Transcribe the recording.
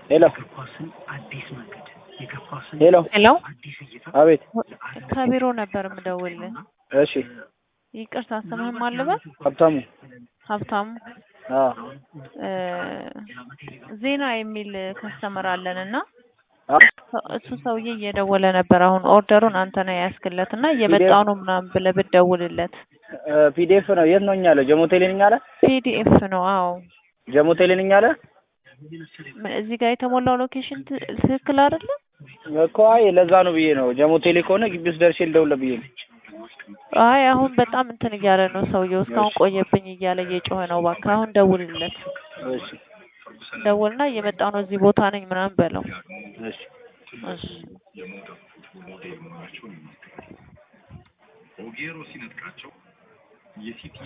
ሄሎ ሄሎ ሄሎ አቤት ከቢሮ ነበር የምደውልልህ። እሺ ይቅርታ ስምህም አልበል ሀብታሙ ሀብታሙ አዎ እ ዜና የሚል ከስተመር አለን እና አ እሱ ሰውዬ እየደወለ ነበር። አሁን ኦርደሩን አንተ ነህ ያስክለት እና እየመጣው ነው ምናምን ብለህ ብትደውልለት። ፒዲኤፍ ነው የት ነው እኛ አለ ጀሞቴሌ ነኝ አለ ፒዲኤፍ ነው። አዎ ጀሞቴሌ ነኝ አለ ምን እዚህ ጋር የተሞላው ሎኬሽን ት- ትክክል አይደለም? እኮ አይ ለዛ ነው ብዬ ነው ጀሞቴሌ ከሆነ ግቢ ውስጥ ደርሼ ልደውልለት ብዬ ነው አይ አሁን በጣም እንትን እያለ ነው ሰውየው። እስካሁን ቆየብኝ እያለ እየጮኸ ነው። እባክህ አሁን ደውልለት። እሺ ደውልና እየመጣው ነው እዚህ ቦታ ነኝ ምናምን በለው። እሺ እሺ ኦጌሮ ሲነጥቃቸው የሲቲ